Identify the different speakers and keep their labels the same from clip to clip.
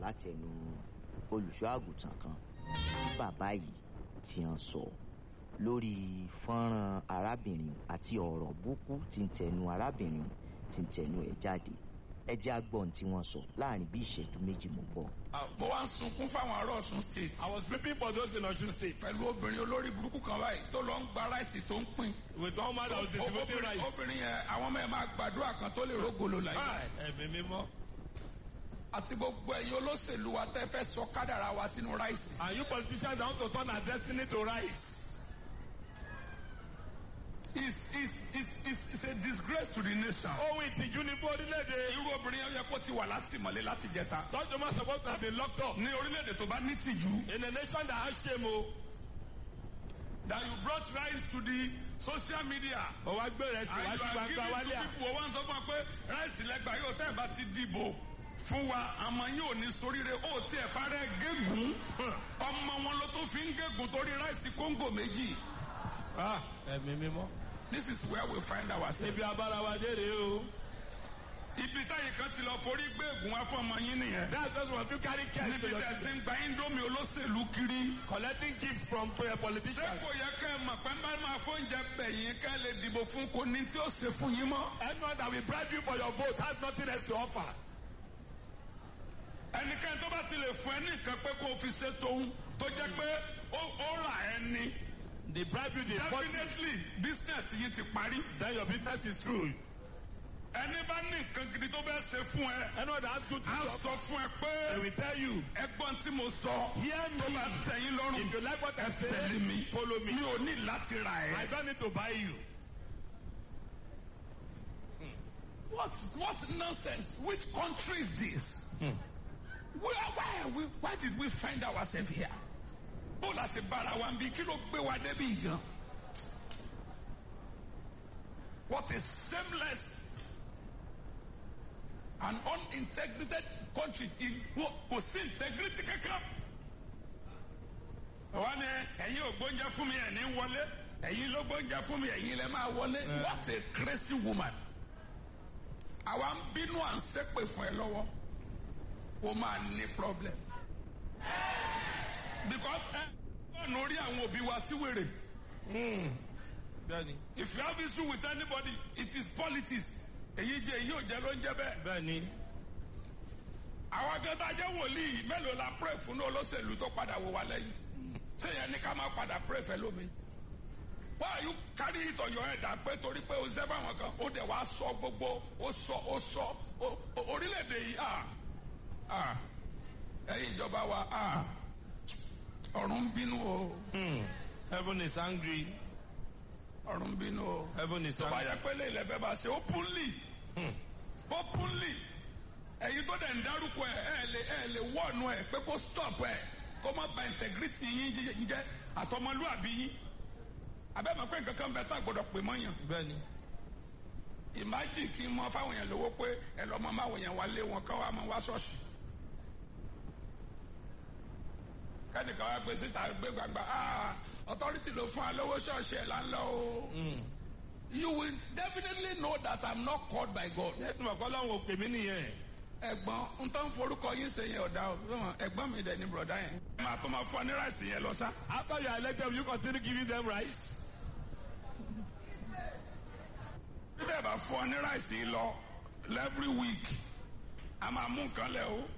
Speaker 1: látẹnu olùṣọ́ àgùntàn kan bàbá yìí tí wọ́n sọ lórí fọ́nrán arábìnrin àti ọ̀rọ̀ búkú tí ń tẹnu arábìnrin tí ń tẹnu ẹ̀ jáde ẹ jẹ́ agbọ́n tí wọ́n sọ láàrin bí ìṣẹ́jú méjì mú bọ̀.
Speaker 2: mo wá ń sunkún fáwọn ará Ọ̀ṣun state.
Speaker 3: I was weeping for those in Osun State
Speaker 2: pẹ̀lú obìnrin olórí burúkú kan báyìí tó lọ ń gba ráìsì tó ń pín.
Speaker 3: with one man that was distributing
Speaker 2: Obìnrin-
Speaker 3: rice.
Speaker 2: obìnrin yẹn àwọn ọmọ yẹn máa gbàdúrà kan tó lè rógolo láyé.
Speaker 3: Hi, ẹ̀mí mímọ́.
Speaker 2: àti gbogbo ẹ̀yin olóṣèlú wa tẹ́ fẹ́ sọ kádàrá wa sínú ráìsì.
Speaker 3: And you politicians that want to turn our destiny to rice.
Speaker 2: It's, it's, it's, it's, it's a disgrace to the nation.
Speaker 3: Ohun ìtìjú ni fún orílẹ̀-èdè.
Speaker 2: irú obìnrin yẹn yẹ kó ti wà látìmọ́lé láti jẹta.
Speaker 3: Such a man supposed to have been locked up.
Speaker 2: ní orílẹ̀-èdè tó bá ní tìjú.
Speaker 3: In a nation that has shame o.
Speaker 2: that you brought rice to the social media.
Speaker 3: Ó wá gbé rẹ̀ sí
Speaker 2: and
Speaker 3: wá
Speaker 2: you
Speaker 3: sí
Speaker 2: are
Speaker 3: gbangba
Speaker 2: giving
Speaker 3: wálé
Speaker 2: to
Speaker 3: à.
Speaker 2: people wọ́n sọ fún wa pé ráìsì lẹ́gbàá yóò tẹ́ ẹ̀ bá ti dìbò fún wa àmọ́ yóò ní soríire ó tiẹ̀ farẹ́ gégùn ọmọ wọn ló tó fi ń gégùn torí ráìsì kóńgò méjì.
Speaker 3: Ah, ẹ̀mí mímọ́.
Speaker 2: this is where we find ourselves.
Speaker 3: Ibi abára wa dé rèé o.
Speaker 2: ibi táyì kan ti lọ forí gbéègùn wá fún ọmọ yín nìyẹn.
Speaker 3: That's just one you carry cash to
Speaker 2: níbi
Speaker 3: your
Speaker 2: tẹ̀ sí ń gba indomie olóṣèlú kiri.
Speaker 3: collecting gifts from uh,
Speaker 2: ṣé
Speaker 3: politicians.
Speaker 2: kò yẹ kẹ́ ẹ mọ̀ pé ń bá máa fóúnjẹ bẹ̀yìn kẹ́ ẹ lè dìbò fún kò ní tí ó ṣe fún yín mọ́.
Speaker 3: Anyone that will bribe you for your vote has nothing else to offer.
Speaker 2: ẹnikẹ́ni tó bá ti lè fún ẹ ní nǹkan pé kó o fi ṣe tóun tó jẹ́ pé ó ó rà ẹ ní.
Speaker 3: They bribe you, they force you.
Speaker 2: definitely business yìí ti parí.
Speaker 3: Then your business is through.
Speaker 2: ẹni bá ní nǹkan gidi tó bẹ́ẹ̀ ṣe fún ẹ.
Speaker 3: Anyone that asks you to
Speaker 2: á
Speaker 3: do
Speaker 2: sọ fún ẹ
Speaker 3: they
Speaker 2: pé
Speaker 3: will tell you,
Speaker 2: ẹgbọ́n tí mo sọ.
Speaker 3: hear
Speaker 2: tó bá
Speaker 3: me.
Speaker 2: tẹ̀yìn lọ́rùn.
Speaker 3: If you like what I
Speaker 2: tẹ̀lé
Speaker 3: say,
Speaker 2: mi.
Speaker 3: follow me.
Speaker 2: mi ò ní láti ra
Speaker 3: I
Speaker 2: ẹ.
Speaker 3: don't need to buy you.
Speaker 2: what what nonsense which country is this. why why are we why did we find ourselves here. bó la ṣe bára wa ń bí kí ló gbé wa débi gan. what a shameless and unintegrated country in wo- kò sí integrity kankan. wọ́n ní ẹ̀yin ò gbóúnjẹ fún mi ẹ̀ ní wọlé ẹ̀yin ló gbóúnjẹ fún mi ẹ̀yin lẹ máa wọlé. what a crazy woman. àwa ń bínú à ń ṣépè fún ẹ lọ́wọ́ ó máa ní problem. because ẹ ọ̀nà orí àwọn òbí wa sí wèrè.
Speaker 3: Bẹ́ẹ̀ni.
Speaker 2: if you have issue with anybody it is politics. èyí jẹ èyí ò jẹ ló ń jẹ bẹ́ẹ̀.
Speaker 3: Bẹ́ẹ̀ni.
Speaker 2: àwọn akẹ́kọ̀ọ́ ajẹ́ wòlíì mélòó la pray fún ní olóṣèlú tó padà wò wá lẹ́yìn. sẹ́yìn ní ká máa padà pray fẹ́ lómi. why are you carry it on your head àpé torí pé o ṣẹ́ fáwọn kan ó dẹ̀ wá sọ gbogbo ó sọ ó sọ ó- ó- orílẹ̀-èdè yìí ah ah ẹ̀yin ìjọba wa ah ọ̀run ń bínú o
Speaker 3: Hmm. Heaven is angry.
Speaker 2: ọ̀run ń bínú o.
Speaker 3: Heaven is
Speaker 2: tó bá
Speaker 3: angry.
Speaker 2: yẹ pé lè lẹ́fẹ̀ẹ́ bá ṣe openly
Speaker 3: Hmm.
Speaker 2: openly ẹ̀yin tó dẹ̀ ń dárúkọ ẹ̀ ẹ̀ lè ẹ̀ lè wọ́ọ̀nù ẹ̀ pé kó stop ẹ̀ kó má ba integrity yín jí- jẹ́ àtọmọlúàbí yín abẹ́mọ̀ pé nǹkan kan bẹ tá a gbọ́dọ̀ pè mọ́yàn
Speaker 3: Bẹ́ẹ̀ni.
Speaker 2: ìmájì kí n mọ fáwọn èèyàn lówó pé ẹ lọ́ mọ máwọn èèyàn wá lé wọn kán wá mọ wá ṣọ́ọ̀ṣì kẹ́nìkan wá gbé síta gbé gbàgbà ah authority ló fún wa lówó ṣọ́ọ̀ṣì ẹ̀ là ń lọ o. you will definitely know that I'm not called by God.
Speaker 3: Ẹ̀sùn ọ̀kọ́ láwọn òpè mí nìyẹn.
Speaker 2: ẹ̀gbọ́n n tó ń forúkọ yín ṣe yẹn ọ̀dà o Sọ́wọ́n, ẹ̀gbọ́n mi dẹ̀ ní bùrọ̀dá yẹn. máa tó máa fọ ní ráìsì yẹn lọ sá.
Speaker 3: After you are elected, will you continue giving them rice?
Speaker 2: bí bẹ́ẹ̀ bá fọ ní ráìsì yìí lọ every week a máa mú nǹkan lẹ̀ o.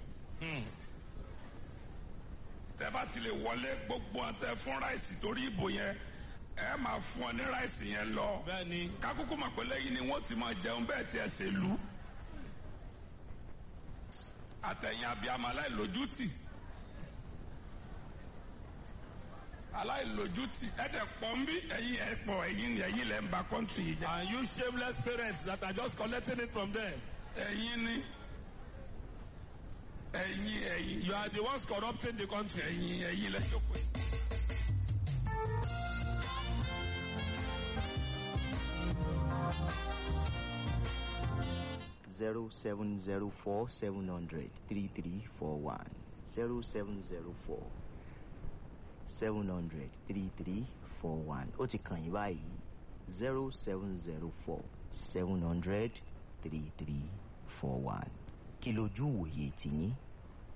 Speaker 2: tẹ́ bá ti lè wọlé gbogbo ọ̀tẹ̀ fún ráìsì torí ìbò yẹn ẹ máa fún ọ ní ráìsì yẹn lọ.
Speaker 3: Bẹ́ẹ̀ni.
Speaker 2: kákúkú mọ̀ pé lẹ́yìn ni wọ́n ti máa jẹun bẹ́ẹ̀ tí ẹ ṣe lù. àtẹ̀yìn abiyamọ aláìlójútì. aláìlójútì ẹ̀dẹ̀ pọ̀ ń bí ẹ̀yin ẹ̀ pọ̀ ẹ̀yin ẹ̀yin lẹ́ ń ba kọ́ńtì yìí jẹ́.
Speaker 3: And you shameless parents that are just collecting it from them.
Speaker 2: ẹ̀yin ni ẹ̀yin ẹ̀yin
Speaker 3: You are the ones corrupting the country.
Speaker 2: ẹ̀yin ẹ̀yin lẹ́ jókòó.
Speaker 1: zero seven zero four seven hundred three three four one zero seven zero four seven hundred three three four one ó ti kàn yín báyìí zero seven zero four seven hundred three three four one kí lójú wòye tìyín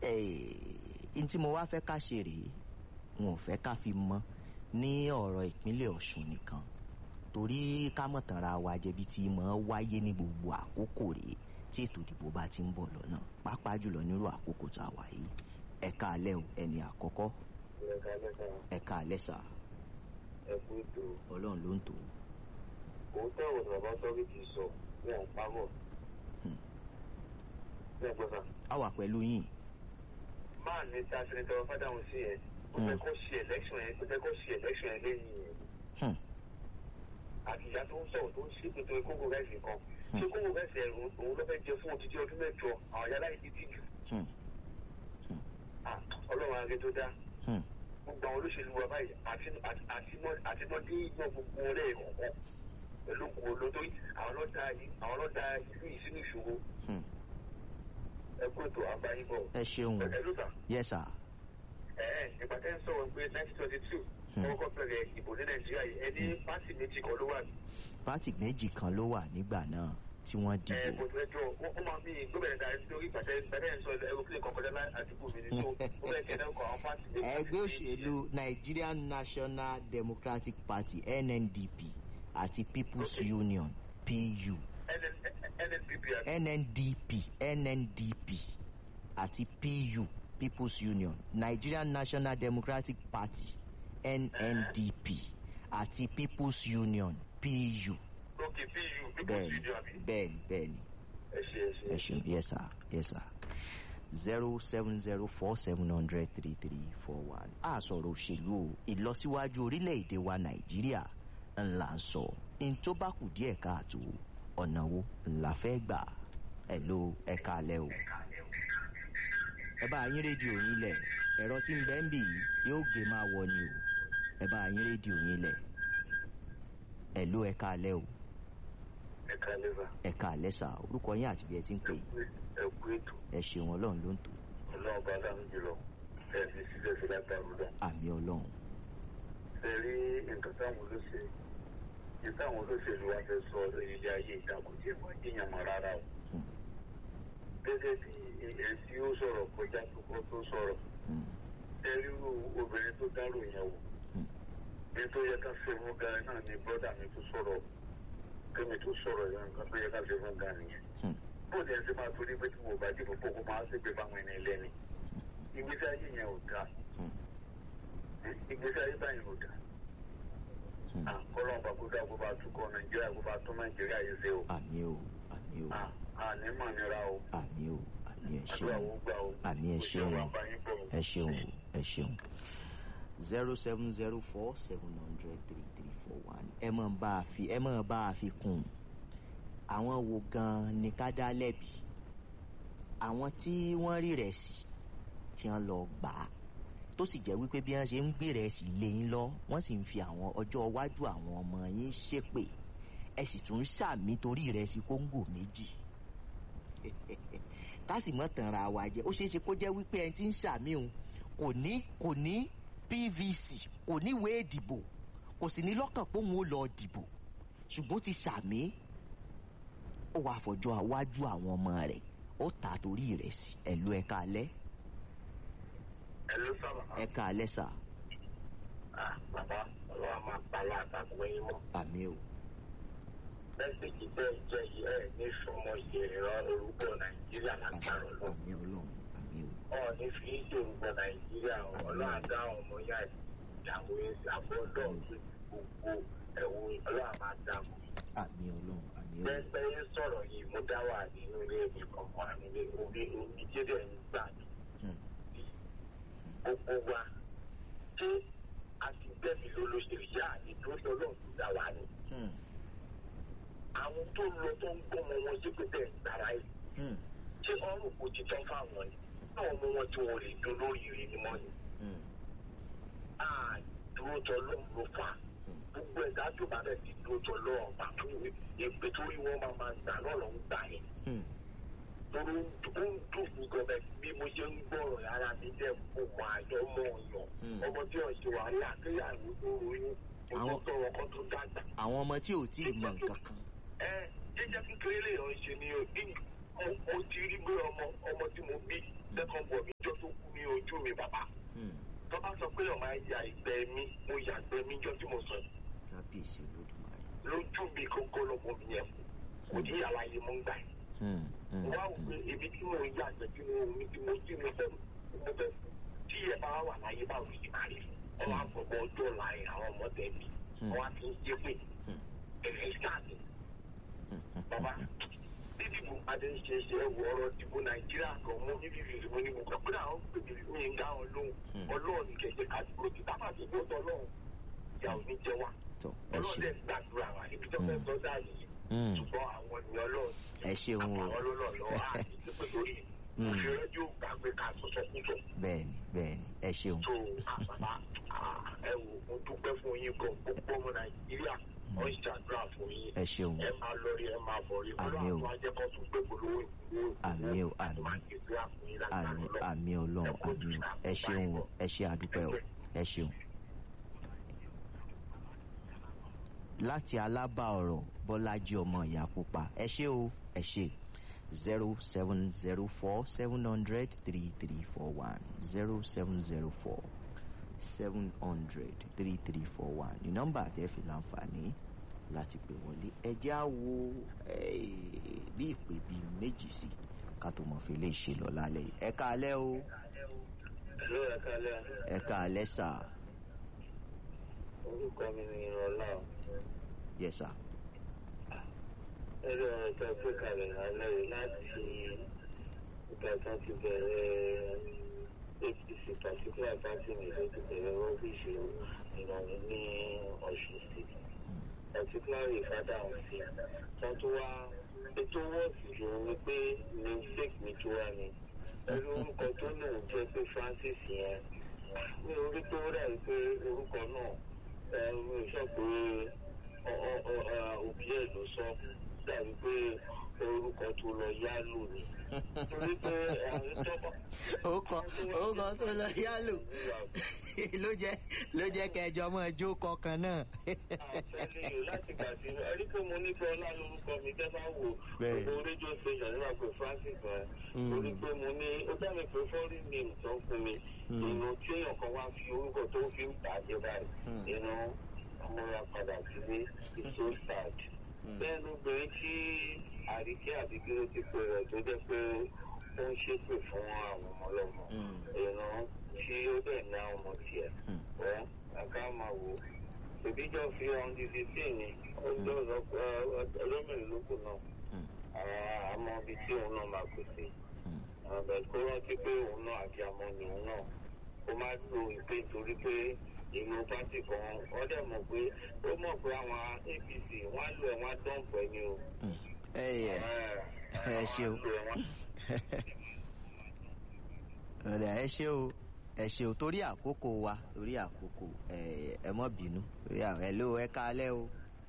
Speaker 1: n tí mo wá fẹ́ ká ṣe rèé wọn ò fẹ́ ká fi mọ́ ní ọ̀rọ̀ ìpínlẹ̀ ọ̀ṣun nìkan torí ká mọ̀ tanra wa jẹbi tí mọ̀ wáyé ní gbogbo àkókò rèé tí ètò ìdìbò bá ti ń bọ̀ lọ́nà pàápàá jùlọ nírú àkókò tá a wà yìí ẹ̀ka alẹ́ o ẹni àkọ́kọ́
Speaker 4: ẹ̀ka mẹ́ta
Speaker 1: ẹ̀ka alẹ́ sà
Speaker 4: ẹ̀kú ètò
Speaker 1: ọlọ́run ló ń tò ó.
Speaker 4: òótọ́ ọ̀rọ̀ bàbá sọ́rí ti sọ wọn ò pamọ́.
Speaker 1: Hmm.
Speaker 4: ní ẹ̀gbọ́n sà
Speaker 1: a wà pẹ̀lú yín
Speaker 4: máa ní tá a ṣe ní tọrọ fádàhùn sí yẹn kò fẹ́ kó ṣe election yẹn kò fẹ́ kó ṣe election yẹn lẹ́yìn yẹn
Speaker 1: Hmm.
Speaker 4: àti ìyá tó ń sọ̀rọ̀ tó ń ṣe pé torí kókó rẹ́sì kan ṣé kókó rẹ́sì ẹ̀ òun òun ló fẹ́ jẹ fún odidi ọdún mẹ́jọ àwọn yàrá ìdí tìjú
Speaker 1: Hmm.
Speaker 4: Ah, ọlọ́run ààrẹ tó dá
Speaker 1: Hmm.
Speaker 4: gbogbo àwọn olóṣèlú wa báyìí àti àti àti mọ àti mọ dé iná gbogbo ọlẹ́ ìkọ̀kọ̀ pẹ̀lú kò lótórí àwọn ló da yìí àwọn ló da ìlú yìí sínú ìṣòro
Speaker 1: Hmm.
Speaker 4: ẹ kó ètò àgbáyé bọ̀.
Speaker 1: ẹ ṣeun
Speaker 4: ẹ ló sà
Speaker 1: yes sir
Speaker 4: ẹ ẹ ìgbà tẹ́ ń sọ̀rọ̀ pé nineteen twenty two
Speaker 1: Hmm.
Speaker 4: wọ́n kọ́ bẹ̀rẹ̀ ìbò ní nàìjíríà yìí ẹni pátì méjì kan ló wà ní.
Speaker 1: pátì méjì kan ló wà nígbà náà tí wọ́n
Speaker 4: ẹ
Speaker 1: dìbò
Speaker 4: bó tilẹ̀ jọ wọ́n wọ́n máa fi gbọ́bẹ̀rẹ̀ dá nítorí ìgbà tẹ́ ìgbà tẹ́ ń sọ aeroplane kan kọjá lá- àdúgbò mi ní so ó bẹ̀rẹ̀ kẹ́ náà kọ àwọn pátì méjì.
Speaker 1: ẹgbẹ́ òṣèlú nigerian national democratic party nndp àti people's
Speaker 4: Okay.
Speaker 1: union pu
Speaker 4: nnpp àti
Speaker 1: nndp nndp àti pu people's union nigerian national democratic party nndp àti people's union pu
Speaker 4: ok pu people
Speaker 1: bẹ́ẹ̀ni
Speaker 4: studio àbí.
Speaker 1: bẹ́ẹ̀ni bẹ́ẹ̀ni
Speaker 4: ẹ ṣe ẹ ṣe.
Speaker 1: ẹ ṣeun yes sir yes sir zero seven zero four seven hundred three three four one a sọ̀rọ̀ òṣèlú o ìlọsíwájú orílẹ̀-èdè wa nàìjíríà ńlá ń sọ ní tó bá kù díẹ̀ káàtó ọ̀nà wo ńlá fẹ́ gbà ẹ̀ ló ẹ̀ka alẹ́ o. ẹ bá yín rédíò yín lẹ̀ ẹ̀rọ tí ń bẹ́ ń bì yìí yóò gé máa wọ ni o ẹ bá yín rédíò yín lẹ̀ ẹ̀ ló ẹ̀ka alẹ́ o
Speaker 4: ẹ ká lẹ́fà
Speaker 1: ẹ̀ka alẹ́ sà orúkọ yín àti bí ẹ ti ń pè é
Speaker 4: ẹ kú ètò
Speaker 1: ẹ ṣeun ọlọ́run ló ń tò
Speaker 4: ọlọ́run bá dáhùn jùlọ ẹ ní sílẹ̀ sí látàrú dá.
Speaker 1: àmì ọlọ́run
Speaker 4: ẹ rí nǹkan táwọn olóṣèlú ní táwọn olóṣèlú wa fẹ́ sọ ilé ayé ìtakùn tí wọ́n jíyàn mọ́ rárá o.
Speaker 1: Hmm.
Speaker 4: gẹ́gẹ́ bí ẹ̀ tí ó sọ̀rọ̀ kọjá tó kọ́ tó sọ̀rọ̀
Speaker 1: Hmm.
Speaker 4: ẹ rí irú obìnrin tó dárò yẹn wò.
Speaker 1: Hmm.
Speaker 4: ní tó yẹ ká ṣe fún gan náà ni bọ́dà mi tó sọ̀rọ̀ kémi tó sọ̀rọ̀ yẹn nǹkan tó yẹ ká ṣe fún gan nìyẹn.
Speaker 1: Hmm.
Speaker 4: bóde ẹ ti máa torí pé tí mo bá dìbò kókó máa ṣègbè báwọn ẹni lẹ́ni. ìgbésí ayé yẹn ò dáa
Speaker 1: Hmm.
Speaker 4: ìgbésí ayé báyìí ò dáa.
Speaker 1: Hmm.
Speaker 4: àkọlọ́ ọba kó dáa kó bá tukọ̀ nàìjíríà kó bá tún nàìjíríà yìí ṣe o.
Speaker 1: àmì o àmì o
Speaker 4: àní mọ̀ nira o.
Speaker 1: àmì o àmì ẹ
Speaker 4: àdúrà
Speaker 1: ṣeun
Speaker 4: wo gbà o.
Speaker 1: àmì ẹ
Speaker 4: Kò sí
Speaker 1: ṣeun
Speaker 4: ọ̀rọ̀ àbáyé bọ̀ o.
Speaker 1: ẹ ṣeun o ẹ ṣeun zero seven zero four seven hundred three three four one ẹ mọ̀ bá a fi ẹ mọ̀ bá a fi kún un àwọn wo gan ni ká dá lẹ́bi àwọn tí wọ́n rí rẹ̀ sí tí wọ́n lọ gbà á tó sì jẹ́ wípé bí wọ́n ṣe ń gbé rẹ̀ sí lé yín lọ wọ́n sì ń fi àwọn ọjọ́ iwájú àwọn ọmọ yín ṣépè ẹ sì tún ń ṣàmì torí rẹ̀ sí kóńgò méjì ká sì mọ́ tanra wa jẹ́ ó ṣeé ṣe kó jẹ́ wípé ẹni tí ń ṣàmì òun kò ní kò ní pvc kò ní ìwé ìdìbò kò sì ní lọ́kàn pé òun ó lọ dìbò ṣùgbọ́n ti ṣàmì ó wàá fọjọ́ iwájú àwọn ọmọ rẹ̀ ó tà á torí rẹ̀ sí ẹ̀lú ẹ̀ka alẹ́
Speaker 4: ẹ ló sábà.
Speaker 1: ẹ̀ka alẹ́ sà
Speaker 4: Ah, bàbá ọlọ́wà máa palá àtàkùn ẹyin mọ́.
Speaker 1: àmì o
Speaker 4: mẹ́sẹ̀gì bẹ́ẹ̀ jẹ́ yìí ẹ̀ ní sọmọ ìran orúkọ nàìjíríà
Speaker 1: àmì
Speaker 4: lágbára lọ.
Speaker 1: àmì ọlọ́run àmì o
Speaker 4: ọ̀ ní fi í ṣe orúkọ nàìjíríà ọlọ́wà dá ọmọ yá ìyàwó àbọ̀ ọlọ́run tó gbogbo ẹ̀wọ̀n ọlọ́wà máa dá mọ́.
Speaker 1: àmì ọlọ́run àmì o
Speaker 4: pẹ́pẹ́ ń sọ̀rọ̀ yìí mo dá wà nínú ilé mi kankan nílé omi omi jẹ́dẹ̀ ń gbà mí.
Speaker 1: Hmm.
Speaker 4: gbogbo wa ṣé a ti gbẹ̀mí lólóṣèlú yá nítorí ọlọ́run tó dá wa ni.
Speaker 1: Hmm.
Speaker 4: àwọn tó lọ tó ń gbọ́mọ wọn sí pé bẹ́ẹ̀ gbàrà yìí
Speaker 1: Hmm.
Speaker 4: ṣé ọrùn kò ti tán fáwọn ni náà mú wọn tí wọn lè dún lórí ìrìn ni mọ́ ni.
Speaker 1: Hmm.
Speaker 4: a dúró tọ lọ́run ló fà á gbogbo ẹ̀dá tó bá bẹ̀ ti dúró tọ lọ́run pàtó ìpè torí wọn máa máa gbà náà lọ́ ń gbà yẹn.
Speaker 1: Hmm.
Speaker 4: torí ó ń dùn mí gọbẹ bí mo ṣe ń gbọ́rọ̀ yàrá mi jẹ́ kó mọ àjọ mọ ọ̀yàn
Speaker 1: Hmm.
Speaker 4: ọmọ tí ò ṣe wàhálà kéyàwó tó ròyìn mo
Speaker 1: Àwọn-
Speaker 4: tó tọrọ kan tó dàgbà.
Speaker 1: àwọn ọmọ tí ò tí ì mọ nǹkan kan
Speaker 4: ẹ jẹjẹ kékeré lè yàn ṣe ni o bí mo mo ti rí gbé ọmọ ọmọ tí mo bí second born mi jọ tó kú ní ojú mi bàbá
Speaker 1: Hmm.
Speaker 4: tó bá sọ pé ọmọ ya ìgbẹ́ mi mo yà gbẹ́ mi jọ tí mo sọ yìí
Speaker 1: kábíyèsí olódùmarè.
Speaker 4: lójú mi kókó lọmọ mi yẹn kò ní àlàyé mo ń gbà yìí
Speaker 1: Hmm. Hmm.
Speaker 4: wá wò pé ibi tí mo yà gbẹ́ tí mo mi tí mo tí mo fẹ́ mo fẹ́ tí ẹ bá wà láyé báwo ni màá rí ọ wá gbọ́gbọ́ ọjọ́ láyé àwọn ọmọdé mi ọ wá fi ń yé pé
Speaker 1: Hmm.
Speaker 4: ẹ̀rẹ̀ ìsáàtì
Speaker 1: Hmm. Hmm.
Speaker 4: bàbá dídìbò adé ń ṣe ṣe ẹwọ ọ̀rọ̀ dìbò nàìjíríà kan mo ní fífi ìdìbò ní mo kàn pé àwọn pèmí mi ń dá wọn lóhùn
Speaker 1: Hmm.
Speaker 4: ọlọ́run ní kẹ̀kẹ́ ká dúró tí tábà ti gbó tọ́ ọlọ́run ìyá ò ní jẹ wá
Speaker 1: tó ẹ
Speaker 4: ọlọ́run
Speaker 1: ṣeun.
Speaker 4: dẹ̀ gbàdúrà wa ibi tó fẹ́ sọ dáa yìí
Speaker 1: Hmm.
Speaker 4: ṣùgbọ́n àwọn ènìyàn ọlọ́run
Speaker 1: ẹ ṣeun o.
Speaker 4: àwọn ọlọ́run lọ́wọ́ àti ìpè lórí
Speaker 1: Hmm.
Speaker 4: òfin rẹ́díò gbàgbé ká sọ̀sọ̀ kújọ
Speaker 1: bẹ́ẹ̀ni bẹ́ẹ̀ni ẹ ṣeun.
Speaker 4: tó àbàbà ẹ wò mo dúpẹ́ fún yín gan gbogbo ọmọ nàìjíríà wọ́n ń ṣàdúrà fún yín
Speaker 1: ẹ ṣeun.
Speaker 4: ẹ máa lọ rí ẹ máa bọ̀ rí
Speaker 1: Àmín o.
Speaker 4: ọlọ́run ajẹ́kọ́ tún gbé polówó ìgbówó
Speaker 1: Àmín o, àmín. àmì àmì ọlọ́run àmì o ẹ ṣeun o ẹ ṣe àdúpẹ́ o ẹ ṣeun. láti alábà ọ̀rọ̀ bọ́lájí ọmọ ìyá pupa ẹ ṣé o ẹ ṣé zero seven zero four seven hundred three three four one zero seven zero four seven hundred three three four one ní nọ́mbà tẹ́ fi láǹfààní láti pè wọlé ẹ jẹ́ á wo eh, bí ìpè bíi méjì sí ká tó mọ̀ fi lè ṣe lọ lálẹ́ yìí ẹ káalẹ́ o
Speaker 4: ló ẹ kálẹ̀
Speaker 1: ẹ káalẹ́ sà
Speaker 4: orúkọ mi ni ìrọ̀lá
Speaker 1: yẹ sà
Speaker 4: ẹ̀rọ ẹ̀ka gbé kalẹ̀ lálẹ́ yìí láti ìgbà kan ti bẹ̀rẹ̀ apc particular party mi ló ti bẹ̀rẹ̀ rọ́bìṣì ìrọ̀lẹ́ ní ọ̀ṣun state particularly fada ọ̀sìn kan tó wá ètò wọ́ọ̀sì jù ní pé mistake mi tó wá ni ẹ̀rọ orúkọ tó lòun jẹ́ pé francis yẹn ní orí tó rà yìí pé orúkọ náà ẹ̀ mi ò sọ pé òbí ẹ̀ ló sọ dàbí pé orúkọ tó lọ yá lò ní. torí pé àwọn tọ́ba.
Speaker 1: orúkọ orúkọ tó lọ yálò ló jẹ ló jẹ kẹjọ mọ ẹjọ kọkan náà.
Speaker 4: àtẹlẹyìn láti gbà sí ẹrí pé mo ní kí ọlá lórúkọ mi tẹ́ bá wò
Speaker 1: Bẹ́ẹ̀.
Speaker 4: gbogbo rédíò station nígbà pé francis rẹ̀
Speaker 1: Mm.
Speaker 4: torí pé mo ní ó dá mi pé foreign name tó ń fún mi
Speaker 1: Mm.
Speaker 4: ìnù tí èèyàn kan wá fi orúkọ tó fi ń bàjẹ́ báyìí
Speaker 1: Mm.
Speaker 4: ìnù amúra padà sílé is so sad
Speaker 1: Mm.
Speaker 4: bẹ́ẹ̀ ló gbé tí àríkẹ́ àbíkíró ti pè rẹ̀ tó jẹ́ pé ó ń ṣépè fún àwọn ọmọ ọlọ́mọ
Speaker 1: Mm.
Speaker 4: ìnù tí ó dẹ̀ ní àwọn ọmọ tiẹ̀
Speaker 1: Mm.
Speaker 4: ẹ ká máa wò ó ìbíjọ fi ọ̀hún di fifteen ni ó jọ ọlọ́mìnir lóko náà
Speaker 1: Mm.
Speaker 4: àmọ́ ibi tí òun náà máa kù sí
Speaker 1: Mm.
Speaker 4: àbẹ̀ kó rántí pé òun náà àti àmọ́ ni òun náà ó máa lo ìpè torí pé ìlú pátì kan wọ́n dẹ̀ mọ̀ pé ó mọ̀ pé àwọn apc wọ́n á lo ẹ̀ wọ́n á dọ̀npọ̀ ẹni o.
Speaker 1: Mm. ẹ yẹ ẹ ṣe o ọ̀rẹ́ ẹ ṣe o ẹ ṣe o torí àkókò wa torí àkókò ẹ ẹ mọ bínú torí àwọn ẹ ló ẹ káalẹ́ o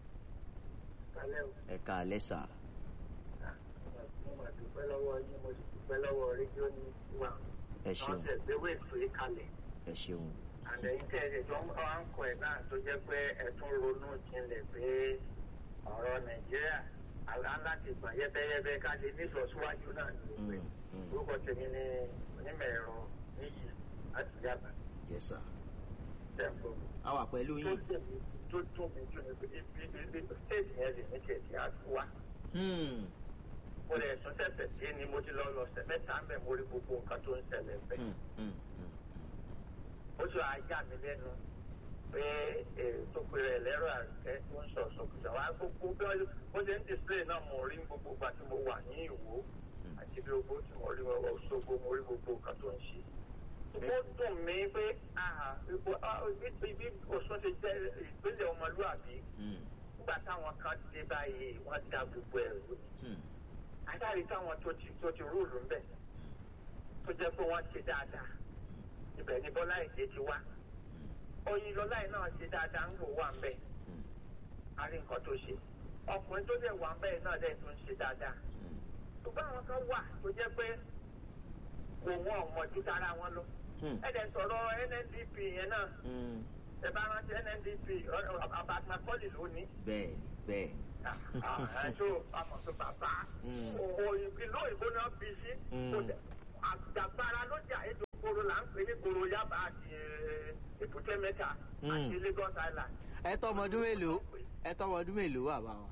Speaker 1: ẹ káalẹ́ sà
Speaker 4: mo máa dúpẹ́ lọ́wọ́ yín mo sì dúpẹ́ lọ́wọ́ rédíò ní wa
Speaker 1: ẹ ṣeun
Speaker 4: wọ́n tẹ̀ gbé wéètò yìí kalẹ̀.
Speaker 1: ẹ ṣeun
Speaker 4: àlẹ́yìn tẹ̀ ẹ̀ tó ń bá wa ń kọ ẹ̀ náà tó jẹ́ pé ẹ̀ tún ronú jinlẹ̀ pé ọ̀rọ̀ nàìjíríà aláǹláti gbọ̀n yẹ́bẹ́yẹ́bẹ́ ká lè ní ìlọsíwájú náà ní gbogbo ẹ̀.
Speaker 1: Mm, mm.
Speaker 4: orúkọ tèmi ni onímọ̀ ẹ̀rọ níyì láti yàgbà
Speaker 1: yes sir.
Speaker 4: tẹ̀kọ̀.
Speaker 1: a wà pẹ̀lú
Speaker 4: tó
Speaker 1: yín.
Speaker 4: tẹ̀mí tó tún mi jù ní pé ibi ibi stéètì yẹn lè ní tiẹ̀ tí a tún wá.
Speaker 1: Hmm,
Speaker 4: mo lè tún tẹ̀sẹ̀ sí ni mo ti lọ lọ sẹ̀ mẹ́ta ń bẹ̀ mo rí gbogbo nǹkan tó ń ṣẹlẹ̀ bẹ́ẹ̀.
Speaker 1: hmm, hmm, hmm.
Speaker 4: ó sọ ajá mi lẹ́nu pé tó pe rẹ̀ lẹ́rọ àrùkẹ́ tó ń sọ sọkùsọ wá gbogbo bí wọ́n bó ṣe ń display náà mo rí gbogbo ìgbà tí mo wà ní ìwò àti bí ogbó tí mo rí wọn ṣogbo mo rí gbogbo nǹkan tó ń ṣe. ó dùn mí pé ah, ipò- ah, ibi ibi Ọ̀ṣun ti jẹ́ ìpínlẹ̀ ọmọlúwàbí
Speaker 1: Hmm,
Speaker 4: nígbà táwọn kan dé báyìí wọ́n da gbogbo ẹ̀rù
Speaker 1: hmm,
Speaker 4: àtàrí táwọn tó ti tó ti rúùlù ń bẹ̀ tó jẹ́ pé wọ́n ṣe dáadáa ibẹ̀ ni Bọ́lá Ìgè ti wá oyin lọ́lá yìí náà ṣe dáadáa ń wò wà ń bẹ̀
Speaker 1: hmm,
Speaker 4: a rí nǹkan tó ṣe ọkùnrin tó dẹ̀ wà ń bẹ̀ náà dẹ̀ tó ń ṣe dáadáa
Speaker 1: hmm,
Speaker 4: ṣùgbọ́n àwọn kan wà tó jẹ́ pé kò wọ́n ọmọ ju tara wọn lọ
Speaker 1: hmm,
Speaker 4: ẹ dẹ̀ sọ̀rọ̀ NNDP yẹn náà
Speaker 1: hmm.
Speaker 4: ẹ bá rántí NNDP abatakọ́lì lónìí
Speaker 1: bẹ́ẹ̀ni bẹ́ẹ̀ni.
Speaker 4: ẹjọ́ àmọ̀ tó bàbá
Speaker 1: Mm.
Speaker 4: òyìnbó ìlú òyìnbó náà bí sí
Speaker 1: Mm.
Speaker 4: kò dẹ̀ àgbàgbára ló jà ètò onígboro yaba àti èbúté mẹ́ta àti lagos island.
Speaker 1: ẹ tọmọ ọdún mélòó ẹ tọmọ ọdún mélòó wà bá wa.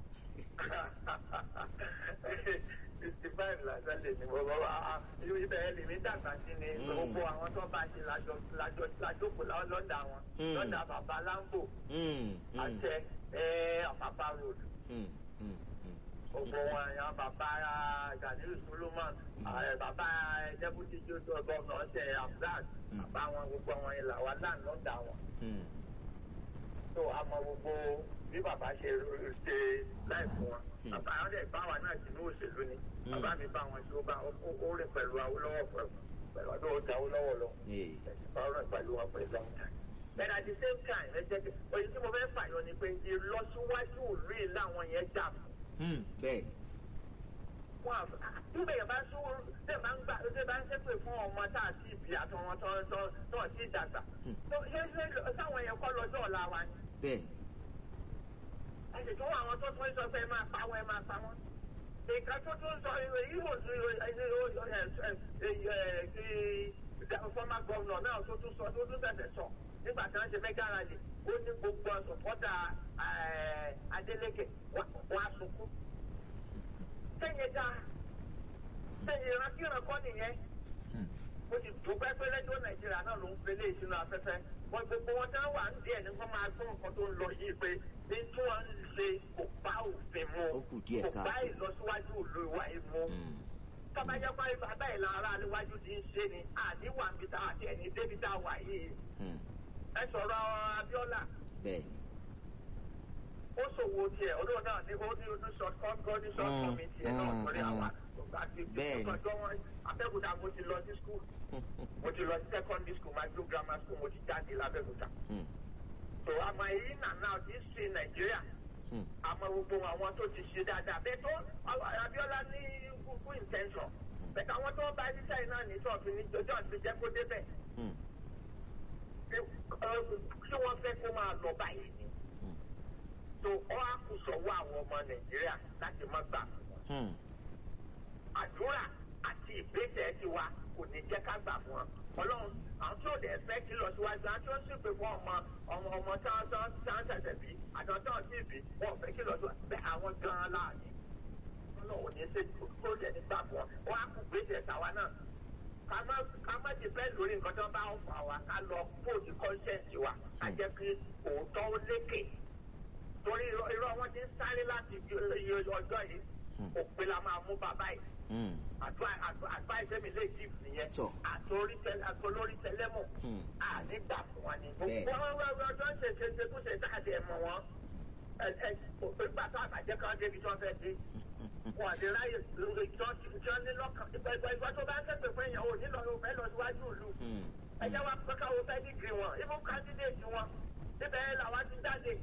Speaker 4: sixty five lásán lè ní bọ́ bọ́ ibẹ̀ ẹ lè mí dàgbà sí ni gbogbo àwọn tó bá ṣe lájọ lájọ lájókòó lọ́dà wọn lọ́dà bàbá lambo àtẹ àpapà road gbogbo wọn yan bàbá ganilu solomon bàbá deputy joseph governor ṣe abdul bàbá wọn gbogbo wọn yìí làwọn láàánú lọ́dà wọn tó àmọ́ gbogbo bí bàbá ṣe ṣe láì fún wọn bàbá àwọn dẹ̀ bá wa náà sínú òṣèlú ni bàbá mi bá wọn ṣe ó bá ó rìn pẹ̀lú awólọ́wọ̀ pẹ̀lú ọdún ọjà awólọ́wọ̀ lọ ó rìn pẹ̀lú wọn pẹ̀lú long time. but at the same time ẹ jẹ́ kí oye tí mo fẹ́ fàyọ ni pé ìlọsíwájú ìlú yìí làwọn yẹn jà fún.
Speaker 1: bẹ́ẹ̀
Speaker 4: wọn àf nígbà yẹn bá sún ṣe máa ń gbà ṣe bá ń ṣépè fún ọmọ tá a ti bì àtọwọn tó tó tó ti dàgbà. ṣé ṣé sáwọn yẹn kọ́ lọ́jọ́ ọ̀la wa ni.
Speaker 1: bẹ́ẹ̀
Speaker 4: ẹsẹ̀ tó wà àwọn tó tún sọ pé ẹ máa pa wọn ẹ máa pa wọn. ìka tó tún sọ èyí wò sí former governor náà tó tún sọ tó tún tẹ̀sẹ̀ sọ nígbà tí wọ́n ṣe mẹ́gà rally ó ní gbogbo sọ̀pọ́tà Adeleke wọ́n á sunkún. sẹ́yìn dá sẹ́yìn ìrántí ìrànkọ́ nìyẹn ó ti dùgbẹ́ pé lẹ́jọ́ Nàìjíríà náà ló ń pelé ìṣúná afẹ́fẹ́ wọ́n gbogbo wọn tán wà ń díẹ̀ ní wọ́n máa gbọ́ nǹkan tó ń lọ yìí pé ní tí wọ́n ń ṣe kò bá òfin mu kò bá ìlọsíwájú ìlú ìwà ìmú. tọ́bajẹ́ pé bàbá ìlà ara níwájú ti ń ṣe ni àníwà ń bita àti ẹni débi tá a wà yìí. ẹ sọ̀rọ̀ Abíọ́lá. ó ṣòwò tiẹ̀ olóò náà ní ó ní ojú short cut ní short committee ẹ̀ náà sórí àwọn àti ìtọ́jọ́ wọn Abẹ́òkúta mo ti lọ sí school mo ti lọ sí secondary school majo grammar school mo ti jáde lábẹ́òkúta. so àmọ́ èyí nà náà ti ṣe nàìjíríà àmọ́ gbogbo àwọn tó ti ṣe dáadáa bẹ́ẹ̀ tó Abíọ́lá ní good intention bẹ́ẹ̀ àwọn tó bá ẹni sẹ́yìn náà ní sọ́ọ̀tù ní jọjọ́ àti jẹ́ kó débẹ̀. ṣé wọ́n fẹ́ kó máa lọ báyìí ni. so ọ́ àkùsọ̀wọ́ àwọn ọmọ nàìjíríà láti má gbà fún wọn. àdúrà àti ìgbésẹ̀ ti wa kò ní jẹ́ ká gbà fún wọn. ọlọ́run àwọn tí ò dẹ̀ fẹ́ kí lọ síwájú àwọn tí ó sì pé fún ọmọ ọmọ ọmọ táwọn tó ń ṣẹ̀ṣẹ̀ bí àtàwọn tó ń sì bí wọn ò fẹ́ kí lọ síwájú bẹ́ẹ̀ àwọn gan-an láàyè. ọlọ́run ní ṣe kó jẹ́ nígbà fún wọn wọn á kú gbèsè tàwa náà. ká má ti fẹ́ lórí nǹkan tó bá ń fà wá ká lọ bóòdì kọ́ńṣẹ́ǹsì wa ká jẹ́ kí òótọ́ ó lékè. torí irọ́ wọn ti ń sáré láti iye ọjọ́ yìí òpin la máa mú bàbá yìí advice mi lè jí nìyẹn àtòrí àtòlórí tẹlẹmù ànígbà fún wa ni. gbogbo ọjọ́ ń ṣe ṣe ṣe kó ṣe dáadé mọ̀ wọ́n ìgbà tó àbàjẹ́ kan débi tí wọ́n fẹ́ dé. wọn àti ráyè lórí tí wọ́n ní lọ́kàn ìgbà tó bá ń ṣèpè fún èèyàn ò ní lọ fẹ́ lọ síwájú ìlú. ẹjẹ́ wa pé káwọn fẹ́ dìgírì wọn ibú kandidate wọn níbẹ̀ làwọn ti jáde.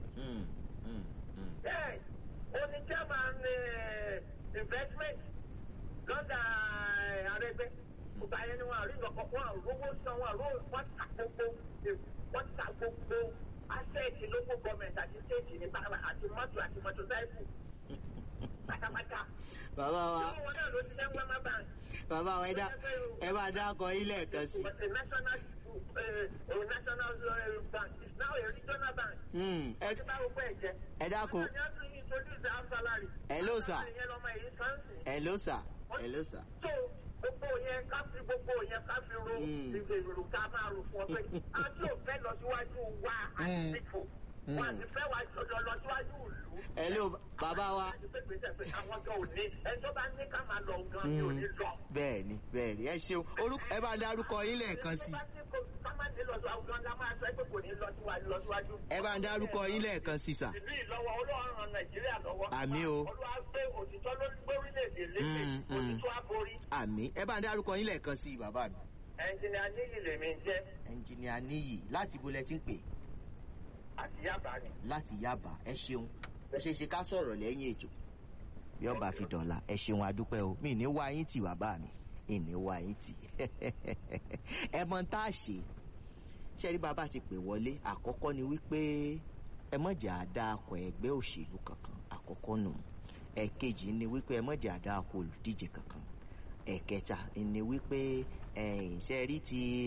Speaker 4: bẹ́ẹ̀ oní chairman investment lọ́dà àrẹ́gbẹ́ ọba yẹn ni wọ́n àrí nǹkan wọn àrówó san wọn àró wọ́n ta gbogbo wọ́n ta gbogbo asẹ́ẹ̀tì local government àti state ní àti mọ́tò àti mọ́tò sáìkù pátápátá.
Speaker 1: bàbá wa
Speaker 4: ṣé wọn náà ló ti fẹ́ wẹ́mà bank.
Speaker 1: bàbá wa ẹ bá dákọ ilé ẹ̀kan sí.
Speaker 4: national uh, national uh, bank is now a regional bank. ẹ ti bá gbogbo ẹ̀ jẹ́.
Speaker 1: ẹ dákun. hello sir. hello sir hello sir.
Speaker 4: so gbogbo yẹn ká fi gbogbo yẹn ká fi ro ìgbèrú ká máa rò fún ọ pé àti òfẹ́ lọ síwájú wa àti ìfò wọn àti fẹ́ wá jọjọ lọ síwájú ìlú.
Speaker 1: hello bàbá wa.
Speaker 4: àwọn kan ò ní ẹni tó bá ní ká máa lọ gan ni ò ní lọ.
Speaker 1: bẹ́ẹ̀ni bẹ́ẹ̀ni ẹ ṣeun orúkọ ẹ bá dárúkọ yín lẹ́ẹ̀kan sí. ẹ bá ń dárúkọ yín lẹ́ẹ̀kan sí sà.
Speaker 4: ìlú ìlọ́wọ́ olóòrùn ran nàìjíríà lọ́wọ́.
Speaker 1: àmì o.
Speaker 4: olúwa gbé òtítọ́ ló gbé orílẹ̀-èdè lékè òtítọ́ àborí.
Speaker 1: àmì ẹ bá ń dárúkọ yín lẹ́ẹ̀kan sí bàbá mi.
Speaker 4: ẹnjìnìà níyì lèmi jẹ́.
Speaker 1: ẹnjìnìà níyì láti bolẹ̀ tí ń pè.
Speaker 4: àti yábà ni.
Speaker 1: láti yábà ẹ ṣeun ó ṣeé ṣe ká sọ̀rọ̀ lẹ́yìn ètò bí ọba fi dọ̀la ẹ ṣeun adúpẹ́ o mi ní wá yín tì bàbá mi ìní wá yín tì ẹ mọ tá a ṣe ṣẹ́rí bàbá ti pè wọlé àkọ́kọ́ ni wípé ẹ mọ̀jà àdáàkọ ẹgbẹ́ òṣèlú kankan àkọ́kọ́ nù ẹ̀kejì ni wípé ẹ mọ̀jà àdáàkọ olùdíje kankan ẹ̀kẹta ni wípé ẹ̀yìn ṣẹ́rí ti